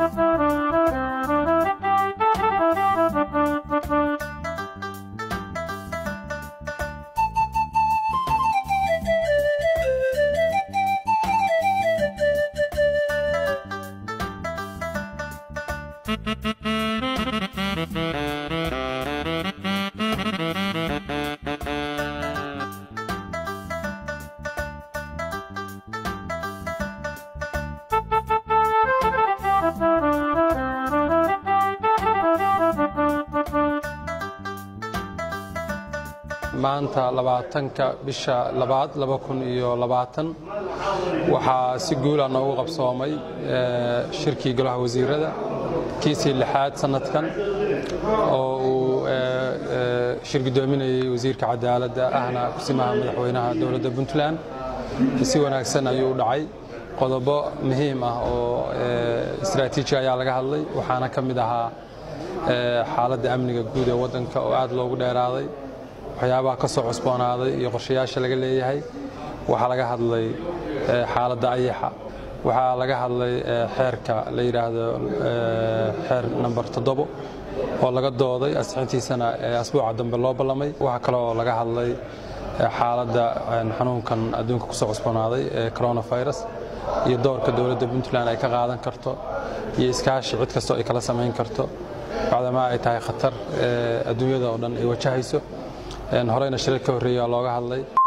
maanta labaatanka bisha labaad laba kun iyo labaatan waxaa si guula noogu qabsoomay shirkii golaha wasiirada kiisii lixaad sanadkan oo uu shir guddoominayey wasiirka cadaaladda ahna kusimaha madaxweynaha dowladda puntland si wanaagsan ayuu u dhacay qodobo muhiim ah oo istraatiiji ayaa laga hadlay waxaana ka mid ahaa xaaladda amniga guud ee waddanka oo aad loogu dheeraaday waxyaabaha ka soo cusboonaaday iyo qorshayaasha laga leeyahay waxaa laga hadlay xaaladda ayaxa waxaa laga hadlay xeerka la yidhaahdo xeer namber toddobo oo laga dooday asixintiisana asbuuca dambe loo ballamay waxaa kaleoo laga hadlay xaaladda xanuunkan adduunka kusoo cusboonaaday ee coronavirus iyo doorka dowladda puntland ay ka qaadan karto iyo iskaashi cid kastoo ay kala samayn karto bacdamaa ay tahay khatar adduunyada oo dhan ay wajahayso horeyna shirar ka horreeya looga hadlay